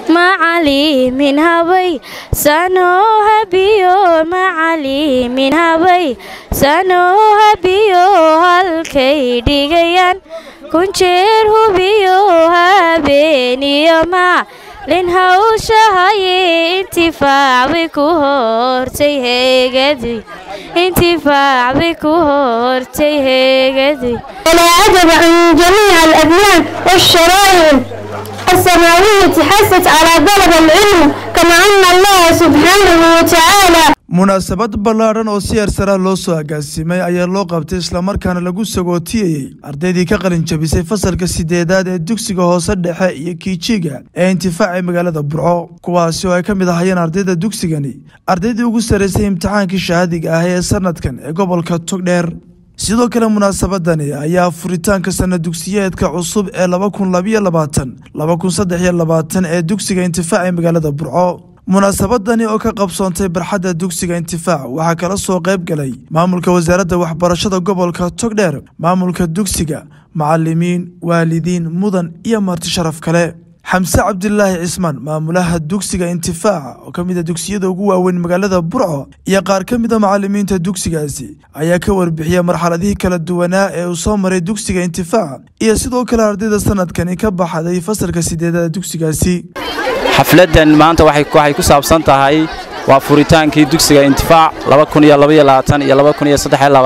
macalimin habay sanoo habiyo macalimin habay sanoo habiyo halkay dhigayaan kunjeer hubiyo habeeniyo macalin hawshahaye intifaac bay ku hortay heegadii intifaac bay ku hortay heegadii ولا عجب عن جميع الأديان والشرائع السماوية حست على طلب العلم كما أن الله سبحانه وتعالى munaasabad ballaadhan oo si ersara loo soo agaasimay ayaa loo qabtay islamarkaana lagu sagootiyeyey ardaydii ka qalin jabisay fasalka sideedaad ee dugsiga hoose dhexe iyo kiijiga ee intifaacay magaalada burco kuwaasi oo ay ka mid ahayeen ardayda dugsigani ardaydii ugu sarraysay imtixaankii shahaadiga ah ee sanadkan ee gobolka togdheer sidoo kale munaasabadani ayaa furitaanka sana dugsiyeedka cusub ee laba kun labayo labaatan laba kun saddex iyo labaatan ee dugsiga intifaac ee magaalada burco munaasabadani oo ka qabsoontay barxadda dugsiga intifaac waxaa kala soo qayb galay maamulka wasaaradda waxbarashada gobolka togdheer maamulka dugsiga macalimiin waalidiin mudan iyo marti sharaf kale xamse cabdilaahi cismaan maamulaha dugsiga intifaaca oo ka mid a dugsiyada ugu waaweyn magaalada burco iyo qaar ka mid a macalimiinta dugsigaasi ayaa ka warbixiyay marxaladihii kala duwanaa ee uu soo maray dugsiga intifaaca iyo sidoo kale ardayda sanadkani ka baxday fasalka sideedada dugsigaasi xafladdan maanta waxay ku saabsan tahay waa furitaankii dugsiga intifaac iyo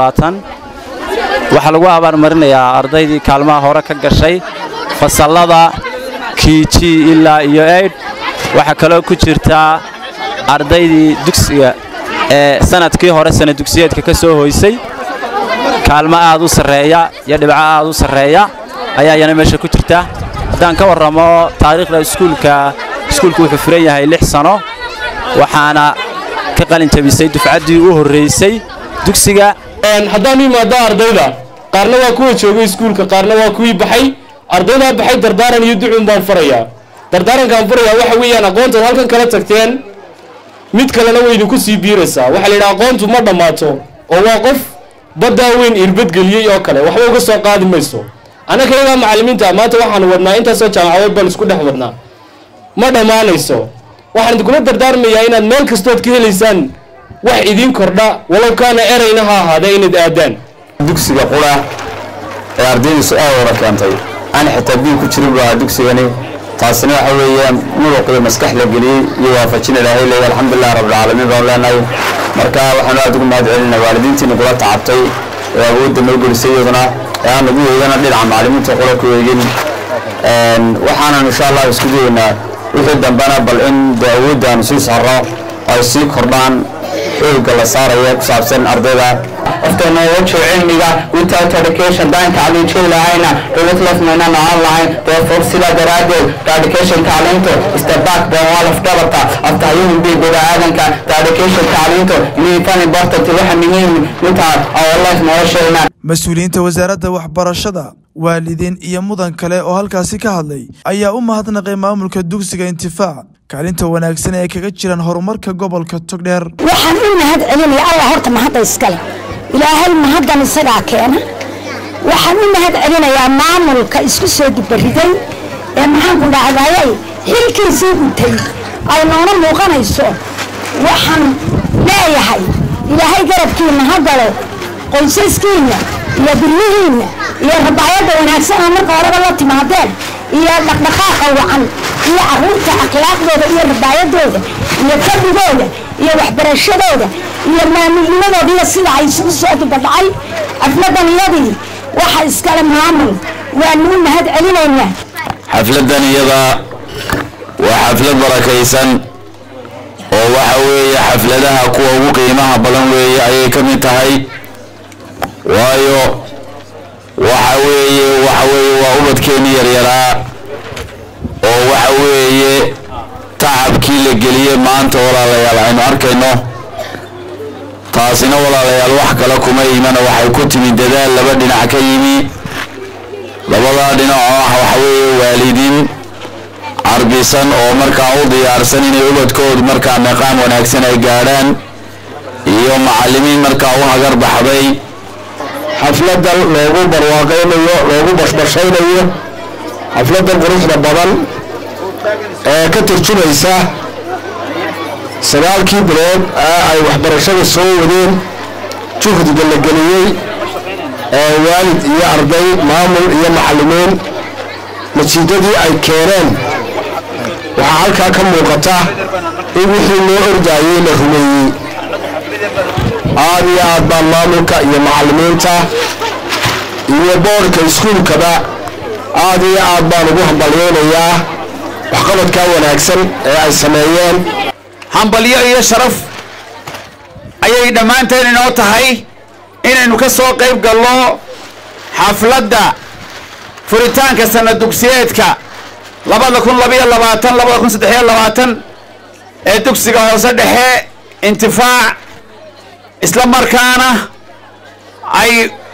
waxaa lagu abaarmarinayaa ardaydii kaalmaha hore ka gashay fasallada kiiji ilaa iyo eydh waxaa kaloo ku jirtaa ardaydii dugsiga ee sanadkii hore sana dugsiyeedka ka soo hoysay kaalmo aad u sarreeya iyo dhibco aad u sarreeya ayaa iyana meesha ku jirta haddaan ka warramo taariikhda iskuulka iskuulku wuxuu furan yahay lix sano waxaana ka qalin jabisay dufcaddii u horraysay dugsiga haddaan u imaado ardayda qaarna waa kuwa joogay iskuulka qaarna waa kuwii baxay ardaydaa baxay dardaaran iyo ducuun baan farayaa dardaarankaan farayaa waxa weeyaan aqoontaad halkan kala tagteen mid kalena way idinku sii biiraysaa waxaa la yidhaha aqoontu ma dhammaato oo waa qof baddaa weyn irbadgeliyey oo kale waxba uga soo qaadi mayso annaka iyagaa macallimiinta maanta waxaanu wadnaa intaasoo jaamacadood baan isku dhex wadnaa ma dhammaanayso waxaan idinkula dardaarmayaa inaad meel kastood ka helaysaan wax idiin kordha walow kaana erayna ha ahaadee inaad aadaan dugsiga qura ee ardaydiisu aad wada keentay aan xitaa biil ku jirin buu ahaa dugsigani taasina waxa weeyaan muruqiyo maskax la geliyey iyo waafajin ilaahay leeya alxamdulilah rabbilcaalamiin baan leenahay marka waxaanu aad ugu mahad celinaa waalidiintiina kula tacabtay ee awoodda noo gelisay iyaduna ee aan nagu eegana dhinaca macallimiinta qura ku eegin waxaanan insha allah isku dayeynaa wixii dambena bal in dee awoodda aanu sii saarno ay sii kordhaan xoogga la saaraya ku saabsan ardayda technology cilmiga without education daan tacliinjin lahayna dowlad lafmayna noqon lahayn therefore sidaa daraaddeed the education tacliintu is the backbone wall of dhabarta after human being bini'aadanka the education tacliintu inay tan important waxa muhiim intaa our life nolosheena mas-uuliyiinta wasaaradda waxbarashada waalidiin iyo mudan kale oo halkaasi ka hadlay ayaa u mahadnaqay maamulka dugsiga intifaac kaalinta wanaagsan ee ay kaga jiraan horumarka gobolka togdheer waxaan u mahad celinaya allah horta mahadda iskale ilaahay mahaddan isagaa keena waxaan u mahad celinayaa maamulka isku soo dibariday ee maxaanku dhacdayay xilkiisii gutay ay noona muuqanayso waxaan leeyahay ilaahay garabkiinna ha galo qoysaskiinna iyo biryihiinna iyo rabaayadda wanaagsan oo marka horeba la timaadeen iyo dhaqdhaqaaqa wacan iyo caruurta akhlaaqdooda iyo rabaayadooda iyo fadhigooda iyo waxbarashadooda iyo maamulnimadooda iyo sida ay isugu soo dibadhacay xafladan iyadii waxa iskale maamul waanu u mahad celinaynaa xafladdan iyada waa xaflad barakaysan oo waxa weeye xafladaha kuwa ugu qiimaha badan weeye ayay ka mid tahay waayo waxa weeye waxa weeye waa ubadkeennii yaryaraa oo waxa weeye tacabkii la geliyey maanta walaalayaal aynu arkayno taasina walaalayaal wax kale kuma imana waxay ku timi dadaal laba dhinac ka yimi labadaa dhinac oo ah waxa weeye waalidiin carbisan oo markaa u diyaarsan inay ubadkoodu markaa meeqaam wanaagsan ay gaadhaan iyo macallimiin markaa u hagar baxday xafladan loogu barwaaqaynayo loogu bashbashaynayo xafladan quruxda badan ee ka turjumaysa sagaalkii bilood ee ay waxbarashada soo wadeen juhdiga la geliyey ee waalid iyo arday maamul iyo macallimiin natiijadii ay keeneen waxaa halkaa ka muuqata in wixii loo ordaayey la rumeeyey aad iyo aad baan maamulka iyo macallimiinta iyo boorka iskuulkaba aad iyo aad baan ugu hambalyaynayaa waxqabadkaa wanaagsan ee ay sameeyeen hambalyo iyo sharaf ayay dhammaanteen inoo tahay inaynu ka soo qayb galno xafladda furitaanka sanad dugsiyeedka labada kun labayo labaatan labada kun saddexiyo labaatan ee dugsiga hoose dhexe intifaac isla markaana ay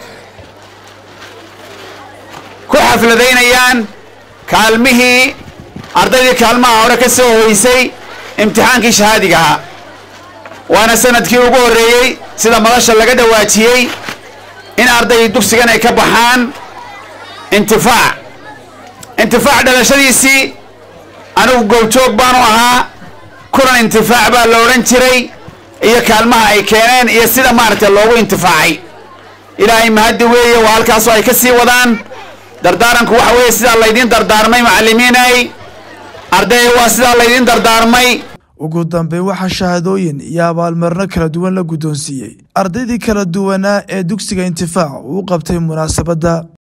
ku xafladaynayaan kaalmihii ardaydii kaalmaha hore ka soo hoysay imtixaankii shahaadiga ahaa waana sanadkii ugu horreeyey sida madasha laga dhawaajiyey in ardaydii dugsigan ay ka baxaan intifaac intifaac dhalashadiisii anigu goobjoog baanu ahaa kulan intifaac baa la odhan jiray iyo kaalmaha ay keeneen iyo sida maaragtay loogu intifaacay ilaahay mahaddi weeye waa halkaasoo ay ka sii wadaan dardaaranku waxa weeye sidaa laydiin dardaarmay macallimiinay ardaya waa sidaa laydiin dardaarmay ugu dambeyn waxaa shahaadooyin iyo abaalmarino kala duwan la guddoonsiiyey ardaydii kala duwanaa ee dugsiga intifaac uu qabtay munaasabadda